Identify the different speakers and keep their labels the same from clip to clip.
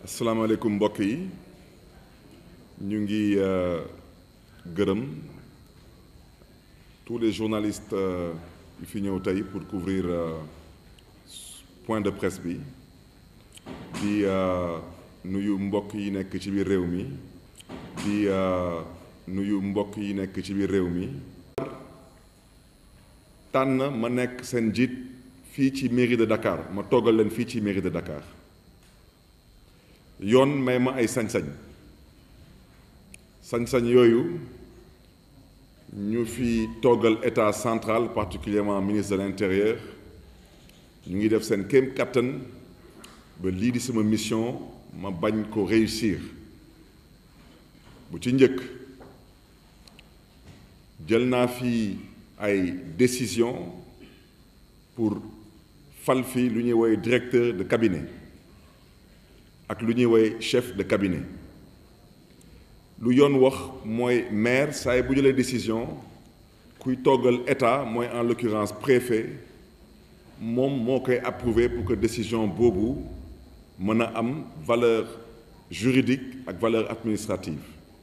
Speaker 1: asalaamaaleykum mbokk yi ñu ngi gërëm tous les journalistes yu fi ñëw tey pour couvrir point de presse bi di nuyu mbokk yi nekk ci biir réew mi di nuyu mbokk yi nekk ci biir réew mi tànn ma nekk seen njiit fii ci mairie de Dakar ma toggal leen fii ci mairie de Dakar yoon may ma ay sañ-sañ sañ-sañ yooyu ñu fi toggal état central particulièrement ministre de l'intérieur ñu ngi def seen kéem kattan ba lii di sama mission ma bañ ko réussir bu ci njëkk jël naa fi ay décision pour fal fi lu ñuy woowee directeur de cabinet ak lu ñuy woowee chef de cabinet lu yoon wax mooy maire saa bu jëlee décision kuy toggal état mooy en l'occurrence préfet moom moo koy approuver pour que décision boobu mën a am valeur juridique ak valeur administrative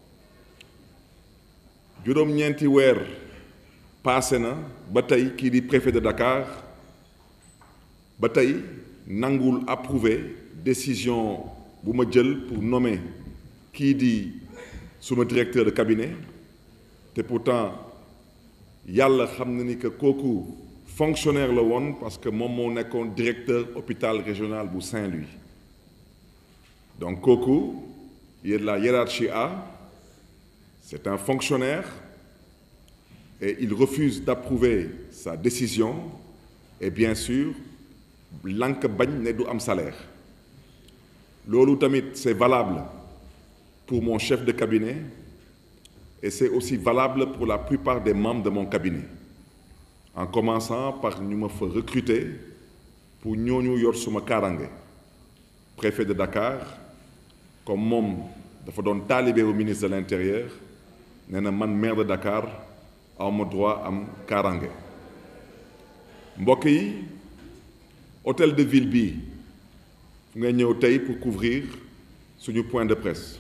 Speaker 1: juróom-ñeenti weer passé na ba tey kii di préfet de Dakar ba tey nangul approuver décision bu ma jël pour nommer kii di suma directeur de cabinet te pourtant yàlla xam na ni que kooku fonctionnaire la woon parce que moom moo nekkoon directeur hôpital régional bu Saint-Louis donc kooku il est de la hiérarchie A c'est un fonctionnaire et il refuse d'approuver sa décision et bien sûr lank bañ ne du am salaire loolu tamit c'est valable pour mon chef de cabinet et c'est aussi valable pour la plupart des membres de mon cabinet en commençant par ñu ma fa recruter pour ñooñu yor suma kaarange préfet de Dakar comme moom dafa doon taalibe au ministre de l'intérieur nee na man maire de Dakar awma droit am kaarange mbokk yi hôtel de ville bi fu ngay ñëw tey pour couvrir suñu point de presse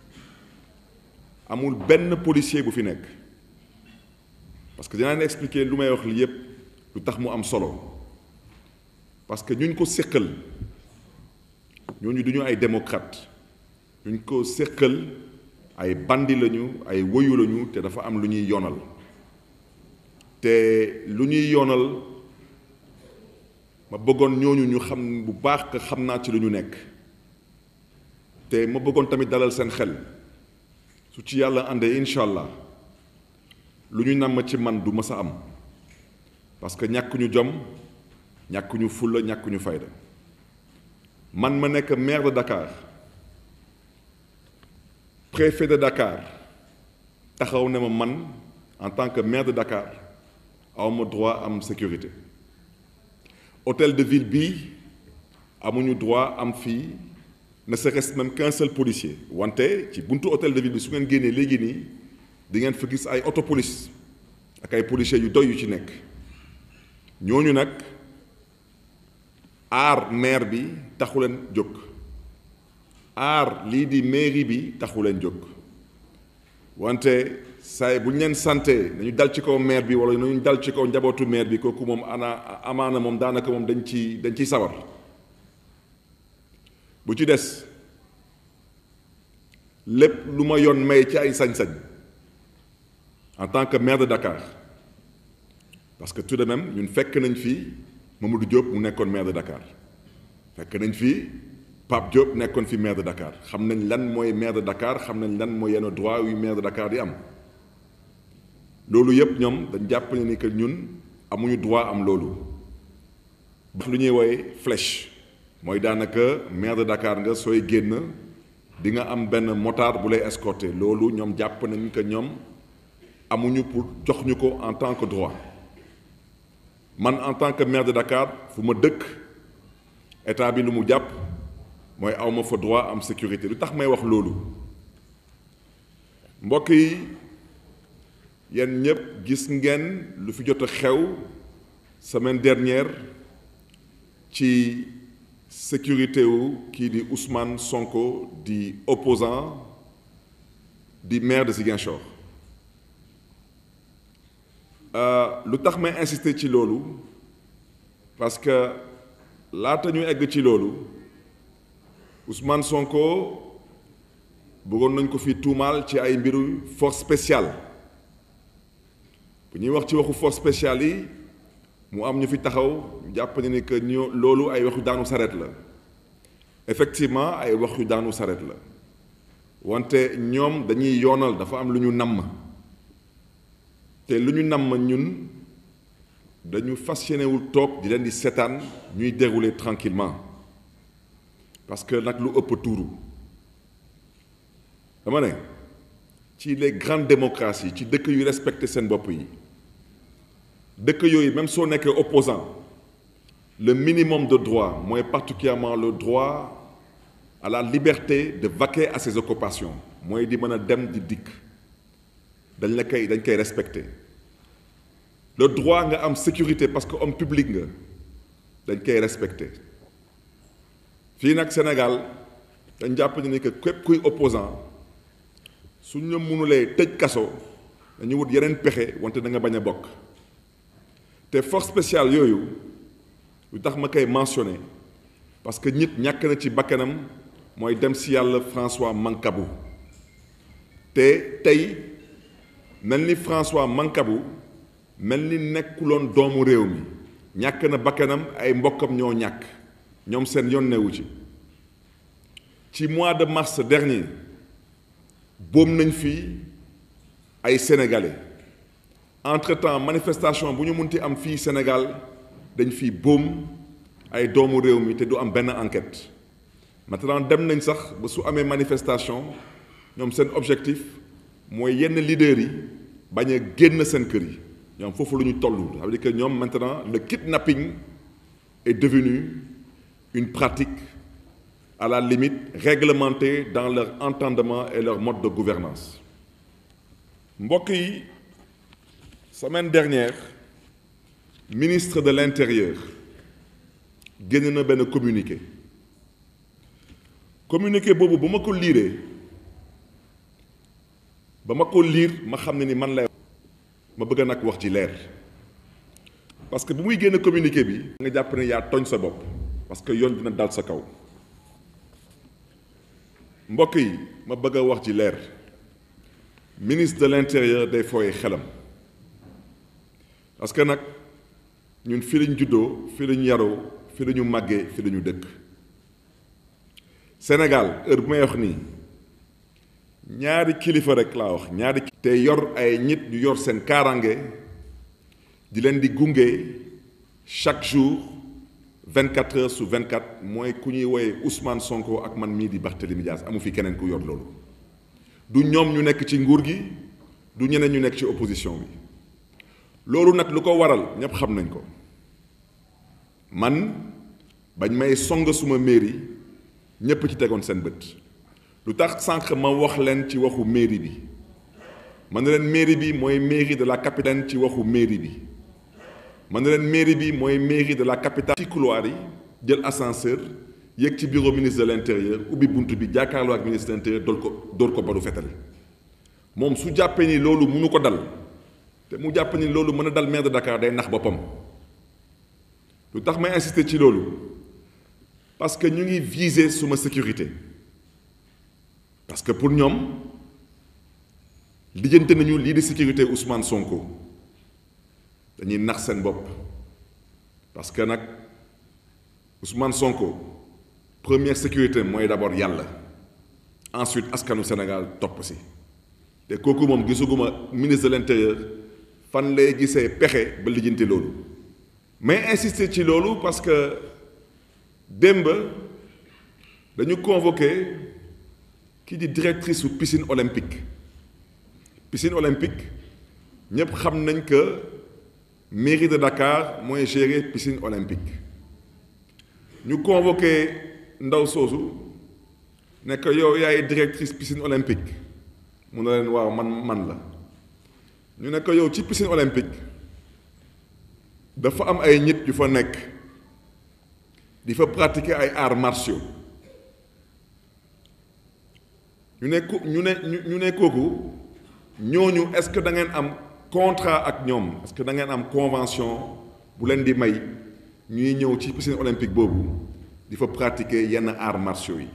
Speaker 1: amul benn policier bu fi nekk parce que dinaa leen expliquer lu may wax li yépp lu tax mu am solo parce que ñuñ ko séqal ñooñu duñu ay démocrate ñuñ ko séqal ay bandi lañu ay woyu lañu te dafa am lu ñuy yoonal te lu ñuy yoonal ma bëggoon ñooñu ñu xam bu baax que xam naa ci lu ñu nekk te ma bëggoon tamit dalal seen xel su ci yàlla àndee incha allah lu ñu namm ci man du mës a am parce que ñàkkuñu jom ñàkkuñu fulla ñàkkuñu fayda man ma nekk maire de Dakar préfet de Dakar taxaw ne ma man en tant que maire de Dakar awma droit am sécurité hôtel de ville bii amuñu droit am fii ne serait-ce même qu'un seul policier wante ci buntu hôtel de ville bi su ngeen génnee léegi nii di ngeen fa gis ay auto police ak ay policiers yu doy yu ci nekk ñooñu nag aar maire bi taxu leen jóg aar lii di mairie bi taxu leen jóg wante saay bu ñu leen santé nañu dal ci kaw maire bi wala nañu dal ci kaw njabootu maire bi kooku moom ana amaana moom daanaka moom dañ ci dañ ciy sawar bu ci des lépp lu ma yoon may ci ay sañ-sañ en tant que maire de Dakar parce que tout de même ñun fekk nañ fii Mamadou Diop mu nekkoon maire de Dakar fekk nañ fii Pape Diop nekkoon fi maire de Dakar xam nañ lan mooy maire de Dakar xam nañ lan mooy yenn droit yu maire de Dakar di am loolu yëpp ñoom dañ jàpp ne ni que ñun amuñu droit am loolu lu ñuy woowee flèche mooy daanaka maire de Dakar nga sooy génn di nga am benn motard bu lay escorter loolu ñoom jàpp nañ que ñoom amuñu pour jox ñu ko en tant que droit man en tant que maire de Dakar fu ma dëkk état bi lu mu jàpp mooy awma fa droit am sécurité lu tax may wax loolu mbokk yi yéen ñëpp gis ngeen lu fi jot a xew semaine dernière ci sécurité wu kii di Ousmane Sonko di opposant di maire de Ziguinchor lu tax may insister ci loolu parce que laata ñu egg ci loolu Ousmane Sonko bëggoon nañ ko fi tuumaal ci ay mbiru force spéciale bu ñuy wax ci waxu force spéciale yi mu am ñu fi taxaw jàpp ne ni que ñu loolu ay waxu daanu saret la effectivement ay waxu daanu saret la wante ñoom dañuy yoonal dafa am lu ñu namm te lu ñu namm ñun dañu fas yéenewul toog di leen di seetaan ñuy dérouler tranquillement parce que nag lu ëpp tuuru dama ne ci les grandes démocraties ci dëkk yu respecté seen bopp yi dëkk yooyu même soo nekkee opposant le minimum de droit mooy particulièrement le droit à la liberté de vaquer à ses occupations mooy di mën a dem di dikk dañ la koy dañ koy respecté le droit nga am sécurité parce que homme public nga dañ koy respecté fii nag Sénégal dañ jàpp ni que képp kuy opposant suñ la mënulee tëj kaso dañu wut yeneen pexe wante da nga bañ a bokk te force spéciale yooyu lu tax ma koy mentionné parce que nit ñàkk na ci bakkanam mooy dem si yàlla François Mancabou te tey mel ni François Mancabou mel ni nekkuloon doomu réew mi ñàkk na bakkanam ay mbokkam ñoo ñàkk ñoom seen yoon newu ci ci mois de mars dernier boom nañ fii ay sénégalais entre-temps manifestation bu ñu munti am fii Sénégal dañ fii boom ay doomu réew mi te du am benn enquête maintenant dem nañ sax ba su amee manifestation ñoom seen objectif mooy yenn leaders yi bañ a génn seen kër yi ñoom foofu lu ñu toll ça veut dire que ñoom maintenant le kidnapping est devenu une pratique à la limite réglementée dans leur entendement et leur mode de gouvernance mbokk yi semaine dernière ministre de l'intérieur génn na benn communiqué communiqué boobu ba ma ko liiree ba ma ko liir ma xam ne ni man lay ma bëgg nag wax ci leer parce que bu muy génn communiqué bi nga jàpp ne yaa tooñ sa bopp parce que yoon dina dal sa kaw mbokk yi ma bëgg a wax ci leer ministre de l'intérieur day fooye xelam parce que nag ñun fi lañ juddoo fi lañ yaroo fi lañu màggee fi lañu dëkk Sénégal heure bu may wax nii ñaari kilifa rek laa wax ñaari te yor ay nit ñu yor seen kaaraange di leen di gunge chaque jour vingt quatre heures sur vingt quatre mooy ku ñuy woowee Ousmane Sonko ak man mii di Barthélémy Dias amu fi keneen ku yor loolu du ñoom ñu nekk ci nguur gi du ñeneen ñu nekk ci opposition bi loolu nag lu ko waral ñépp xam nañ ko man bañ may song suma mairie ñépp ci tegoon seen bët lu tax sànq ma wax leen ci waxu mairie bi man na leen mairie bi mooy mairie de la capitale ci waxu mairie bi man na leen mairie bi mooy mairie de la capitale ci couloir yi jël ascenseur yéeg ci bureau ministre de l'intérieur ubbi bunt bi jàkkaarloo ak ministre de l'intérieur dool ko dóor ko baru fetali moom su jàppee ni loolu mënu ko dal te mu jàpp ni loolu mën a dal maire de Dakar day nax boppam lu tax may insister ci loolu parce que ñu ngi viser suma sécurité parce que pour ñoom lijjante nañu lii di sécurité Ousmane Sonko dañuy nax seen bopp parce que nag Ousmane Sonko première sécurité mooy d'abord yàlla ensuite askanu Sénégal topp si te kooku moom gisuguma ministre de l'intérieur fan lay gisee pexe ba lijjanti loolu mais insister ci loolu parce que démb dañu convoqué kii di directrice su piscine olympique piscine olympique ñëpp xam nañ que mairie de Dakar mooy gérer piscine olympique ñu convoqué ndaw soosu ne que yow yaay directrice piscine olympique mu ne leen waaw man man la ñu ne que yow ci piscine olympique dafa am ay nit yu fa nekk di fa pratiquer ay arts martiaux ñu ne ku ñu ne ñu ne kooku ñooñu est-ce que da ngeen am contrat ak ñoom est-ce que da ngeen am convention bu leen di may ñuy ñëw ci piscine olympique boobu di fa pratiquer yenn arts martiaux yi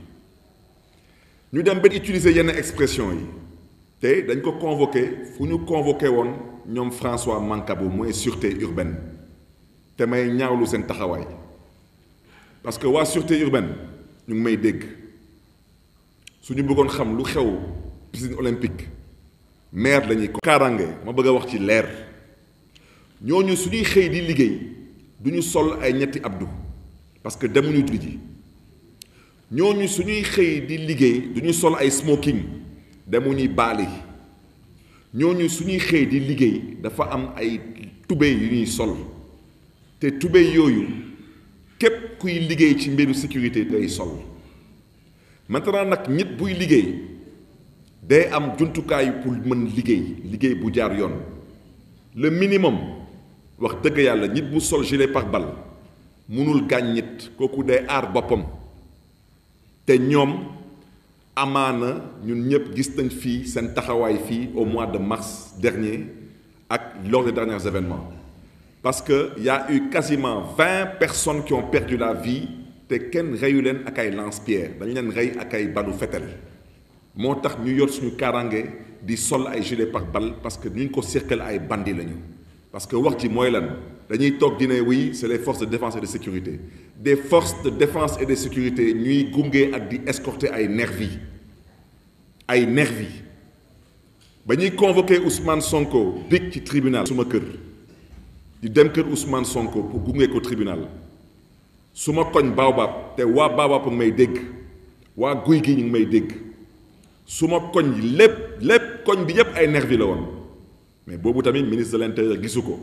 Speaker 1: ñu dem ba utiliser yenn expression yi te dañ ko convoqué fu ñu convoqué woon ñoom François Mancabou mooy sûreté urbaine te may ñaawlu seen taxawaay parce que waa sûreté urbaine ñu ngi may dégg suñu bëggoon xam lu xew piscine olympique maire lañuy ko kaaraange ma bëgg a wax ci leer ñooñu suñuy xëy di liggéey du ñu sol ay ñetti abdu parce que demuñu julli ji ñooñu suñuy xëy di liggéey du ñu sol ay smoking demuñuy baali ñooñu suñuy xëy di liggéey dafa am ay tubéy yu ñuy sol te tubéy yooyu képp kuy liggéey ci mbiru sécurité day sol maintenant nag nit buy liggéey day am jumtukaay pour mën liggéey liggéey bu jaar yoon le minimum wax dëgg yàlla nit bu sol gilet pare-balles mënul gaañ nit kooku day aar boppam te ñoom amaana ñun ñëpp gis nañ fii seen taxawaay fii au mois de mars dernier ak lors des derniers événements parce que y a eu quasiment vingt personnes qui ont perdu la vie te kenn reyu leen ak ay lance-pierre dañ leen rey ak ay balu fetel moo tax ñu yor suñu kaaraange di sol ay gilet pare-balles parce que ñu ko cirkel ay bandi lañu parce que wax ji mooy lan dañuy toog di ne oui c'est les forces de défense et de sécurité des forces de défense et de sécurité ñuy gunge ak di escorter ay nervi ay nervi ba ñuy convoqué Ousmane Sonko big ci tribunal suma kër di dem kër Ousmane Sonko pour gunge ko tribunal su ma koñ Baobab te waa Baobab may dégg waa guy gi ñu ngi may dégg su ma koñ lépp lépp koñ bi yépp ay nervi la woon mais boobu tamit ministre de l'intérieur gisu ko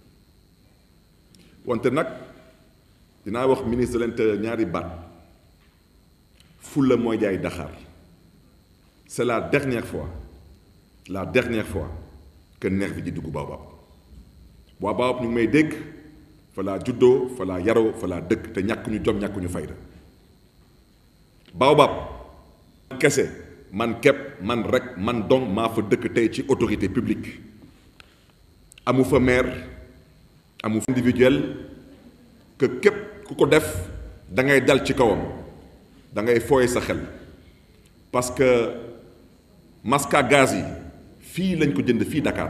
Speaker 1: wante nag dinaa wax ministre de l'intérieur ñaari baat fulla mooy jaay Dakar c'est la dernière fois la dernière fois que nervi di dugg Baobab waa Baobab ñu ngi may dégg fa laa juddoo fa laa yaroo fa laa dëkk te ñàkk ñu jom ñàkk ñu fayda Baobab kese man képp man rek man dong maa fa dëkk tey ci autorité publique amu fa maire amu fa individuel que képp ku ko def da ngay dal ci kawam da ngay fooye sa xel parce que masque à gaz yi fii lañ ko jënd fii Dakar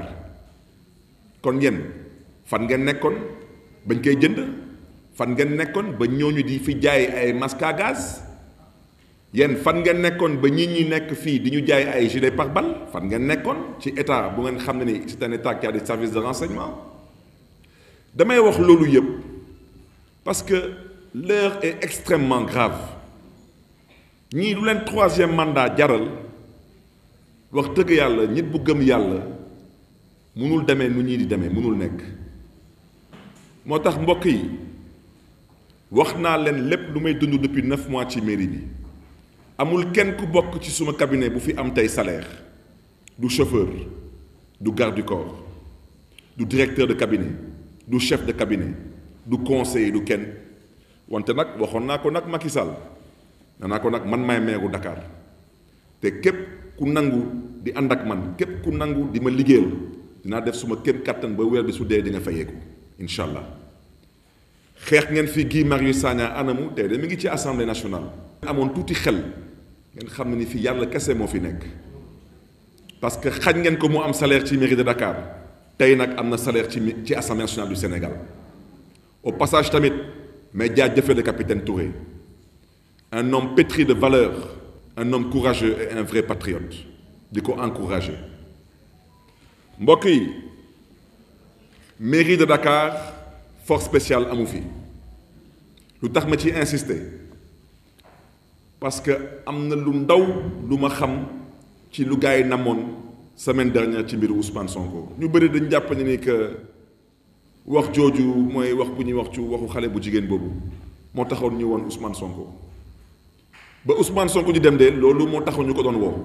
Speaker 1: kon yéen fan ngeen nekkoon bañ koy jënd fan ngeen nekkoon ba ñooñu di fi jaay ay masque à gaz yéen fan ngeen nekkoon ba ñi ñi nekk fii di ñu jaay ay gilet pare-balles fan ngeen nekkoon ci état bu ngeen xam ne ni c'est un état qui a des services de renseignement damay wax loolu yëpp parce que l'heure est extrêmement grave ñii lu leen troisième mandat jaral wax dëgg yàlla nit bu gëm yàlla mënul demee nu ñii di demee mënul nekk moo tax mbokk yi wax naa leen lépp lu may dund depuis neuf mois ci mairie bi amul kenn ku bokk ci suma cabinet bu fi am tey salaire du chauffeur du garde du corps du directeur de cabinet du chef de cabinet du conseiller du kenn wante nag waxoon naa ko nag Macky Sall nee naa ko nag man maay meeru Dakar te képp ku nangu di ànd ak man képp ku nangu di ma liggéeyal dinaa def suma kéem kattan ba weer bi su dee di nga fayeeku incha allah xeex ngeen fi Guy Marius Sagna anamu tey de mi ngi ci assemblée nationale. amoon tuuti xel ngeen xam ne ni fi yàlla kese moo fi nekk parce que xañ ngeen ko mu am salaire ci mairie de Dakar tey nag am na salaire ci ci assemblée nationale du Sénégal au passage tamit mais jaajëfal le capitaine Touré un homme pétri de valeurs un homme courageux et un vrai patriote di ko encourager mbokk yi mairie de Dakar force spéciale amu fi lu tax ma ci insister. parce que am na lu ndaw lu ma xam ci lu gars yi namoon semaine dernière ci mbiru Ousmane Sonko ñu bëri dañ jàpp ne ni que wax jooju mooy wax bu ñuy wax ci waxu xale bu jigéen boobu moo taxoon ñu woon Ousmane Sonko ba Ousmane Sonko ñu dem de loolu moo taxoon ñu ko doon woo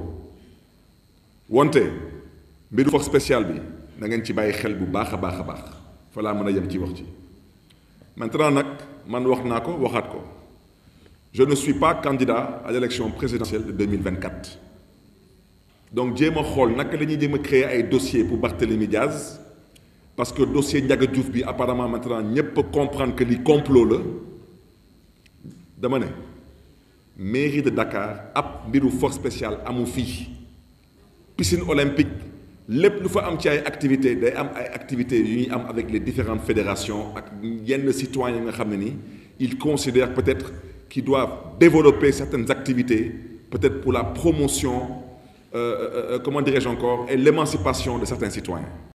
Speaker 1: wante mbiru force spéciale bi na ngeen ci bàyyi xel bu baax a baax a baax fa laa mën a yem ci wax ci maintenant nag man wax naa ko waxaat ko je ne suis pas candidat à l'élection présidentielle de 2024 donc jéem a xool naka la ñuy jéem a créer ay dossiers pour Barthélémy Diaz parce que dossier Ndiaga Diouf bi apparemment maintenant ñëpp comprendre que li complot la dama ne mairie de Dakar ab mbiru force spéciale amu fii piscine olympique lépp lu fa am ci ay activités day am ay activités yu ñuy am avec les différentes fédérations ak yenn citoyens yi nga xam ne ni ils considèrent peut-être qu'ils doivent développer certaines activités peut-être pour la promotion euh, euh, comment dirais-je encore et l'émancipation de certains citoyens